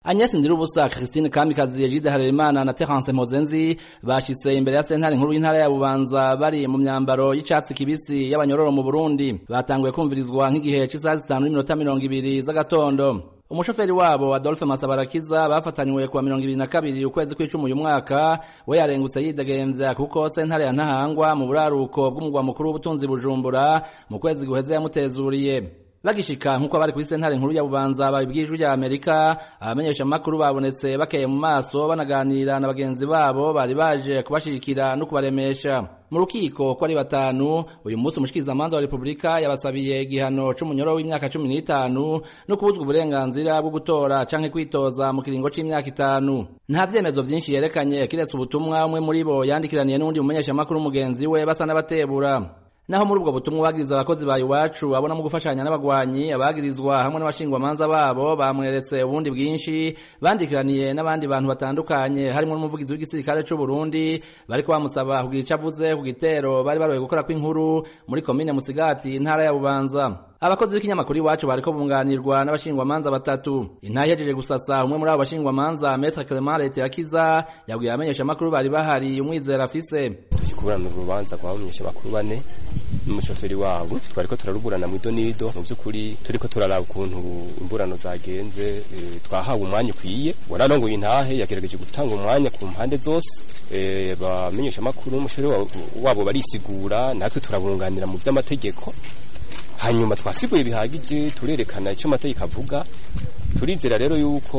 Agnes Ndirubusa Christine Kamikazi Egide Harerimana na Terence Mozenzi bashitse imbere ya sentare nkuru y'intara ya Bubanza bari mu myambaro y'icatsi kibisi y'abanyororo mu Burundi batanguye kumvirizwa nk'igihe c'isaha zitanu n'iminota mirongo ibiri z'agatondo umushoferi wabo Adolphe Masabarakiza bafatanywe kuwa mirongo ibiri na kabiri ukwezi kw'icumi uyu mwaka we yarengutse yidegemvya kuko sentare ya Ntahangwa mu buraruko bw'umugwa mukuru w'ubutunzi Bujumbura mu kwezi guheze yamutezuriye bagishika nk'uko bari kuri sentare nkuru ya Bubanza babibwijwe rya Amerika abamenyesha makuru babonetse bakeye mu maso banaganira na bagenzi babo bari baje kubashirikira no kubaremesha mu rukiko ko ari batanu uyu munsi umushikirizamanza wa Republika yabasabiye igihano c'umunyoro w'imyaka cumi n'itanu no kubuzwa uburenganzira bwo gutora canke kwitoza mu kiringo c'imyaka itanu nta vyemezo vyinshi yerekanye kiretse ubutumwa umwe muri bo yandikiraniye n'uwundi mumenyesha makuru mugenzi we basa n'abatebura naho muri ubwo butumwa bagiriza abakozi ba iwacu abona mu gufashanya n'abagwanyi abagirizwa hamwe n'abashingwamanza babo bamweretse ubundi bwinshi bandikiraniye n'abandi bantu batandukanye harimo n'umuvugizi w'igisirikare c'u Burundi bariko bamusaba kugira ico avuze ku gitero bari baroye gukora kw'inkuru muri komine Musigati intara ya Bubanza abakozi b'ikinyamakuru iwacu bariko bunganirwa n'abashingwamanza batatu intahe ihejeje gusasa umwe muri abo bashingwamanza Maître Clement Letirakiza yabwiye abamenyesha makuru bari bahari umwizera afise tukikurana urubanza kwa bamenyesha makuru bane n'umushoferi wabo twariko turaruburana mu idonido mu by'ukuri turiko turaraba ukuntu imburano zagenze e, twahawe umwanya ukwiye wararongoye intahe yagerageje gutanga umwanya ku mpande zose e, bamenyesha makuru umushoferi wabo barisigura natwe turabunganira mu vy'amategeko hanyuma twasiguye bihagije turerekana icyo amategeko avuga turizera rero yuko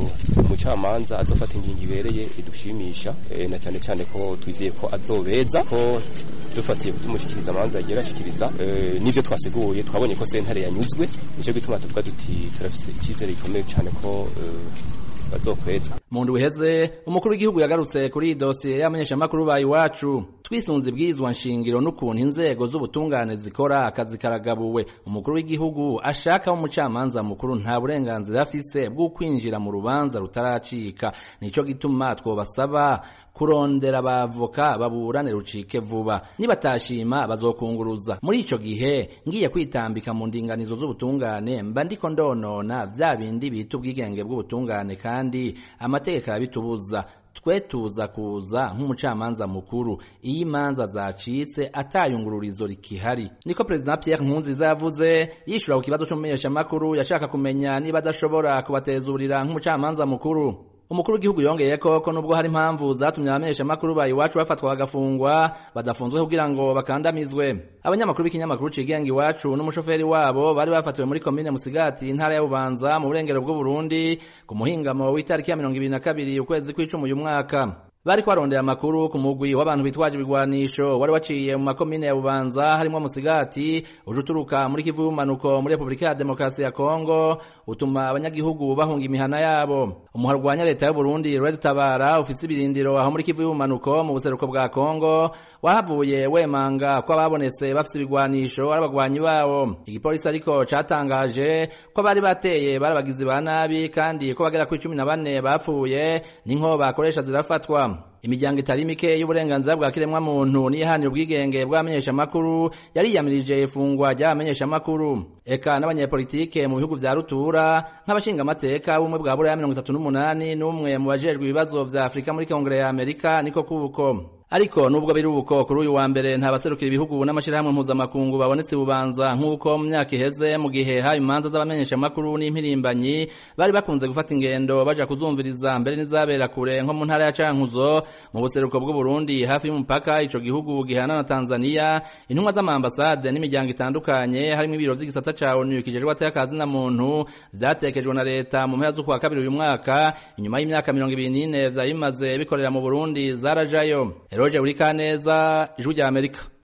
umucamanza azofata ingingo ibereye idushimisha e, na cyane cyane ko twizeye ko azobeza ko dufatiye kutumushikiriza amanza yagiye arashikiriza e, n'ivyo twasiguye twabonye ko sentare yanyuzwe nico gituma tuvuga duti turafise icyizere gikomeye cyane ko e, bazokweza mu ndwi iheze umukuru w'igihugu yagarutse kuri iyi dosiye y'abamenyeshamakuru ba iwacu twisunze ibwirizwa nshingiro n'ukuntu inzego z'ubutungane zikora akazi karagabuwe umukuru w'igihugu ashaka umucamanza mukuru nta burenganzira afise bwo kwinjira mu rubanza rutaracika nico gituma twobasaba kurondera abavoka baburane rucike vuba nibatashima bazokunguruza muri ico gihe ngiye kwitambika mu ndinganizo z'ubutungane mba ndiko ndonona vya bindi bita ubwigenge bw'ubutungane kandi amategeko arabitubuza twe tuza kuza nk'umucamanza mukuru iyo imanza zacitse atayungururizo rikihari niko perezida Pierre Nkurunziza yavuze yishura ku kibazo c'umumenyeshamakuru yashaka kumenya niba adashobora kubatezurira nk'umucamanza mukuru umukuru w'igihugu yongeye ko ko nubwo hari impamvu zatumye abamenyesha makuru ba iwacu bafatwa bagafungwa badafunzwe kugira ngo bakandamizwe abanyamakuru b'ikinyamakuru cigenga iwacu n'umushoferi wabo bari bafatiwe muri komine Musigati intara ya Bubanza mu burengero bw'u Burundi ku muhingamo w'itariki ya mirongo ibiri na kabiri ukwezi kw'icumi uyu mwaka bari kwarondera amakuru ku mugwi w'abantu bitwaje ibigwanisho wari waciye mu makomine ya Bubanza harimo Musigati uje uturuka muri Kivu y'umanuko muri Republika ya Demokarasi ya Kongo utuma abanyagihugu bahunga imihana yabo umuharwanya leta y'u Burundi Red Tabara ufise ibirindiro aho muri Kivu y'umanuko mu buseruko bwa Kongo wahavuye wemanga ko ababonetse bafise ibigwanisho ari abagwanyi bawo igipolisi ariko catangaje ko bari bateye barabagizi ba nabi kandi ko bagera ku 14 bapfuye n'inko bakoresha zirafatwa imiryango itari mike y'uburenganzira bwa kiremwa muntu nihanira ubwigenge bw'abamenyesha makuru yariyamirije ifungwa ry'abamenyesha makuru eka n'abanyepolitike mu bihugu vya rutura nk'abashinga amateka bumwe bwa buraya mirongo itatu n'umunani n'umwe mu bajejwe ibibazo vya afurika muri kongere ya amerika niko kuko ariko nubwo biri uko kuri uyu wa mbere nta baserukira ibihugu n'amashirahamwe mpuzamakungu babonetse bubanza nk'uko mu myaka iheze mu gihe haba imanza z'abamenyesha makuru n'impirimbanyi bari bakunze gufata ingendo baja kuzumviriza mbere n'izabera kure nko mu ntara ya Cankuzo mu buseruko bw'u Burundi hafi y'umupaka ico gihugu gihana na Tanzania intumwa z'amambasade n'imiryango itandukanye harimo ibiro vy'igisata ca ONU kijejwe atakazi na muntu vyatekejwe na leta mu mpera z'ukwa kabiri uyu mwaka inyuma y'imyaka mirongo ibiri n'ine vyari bimaze bikorera mu Burundi zarajayo Eroje Urikaneza ijwi rya Amerika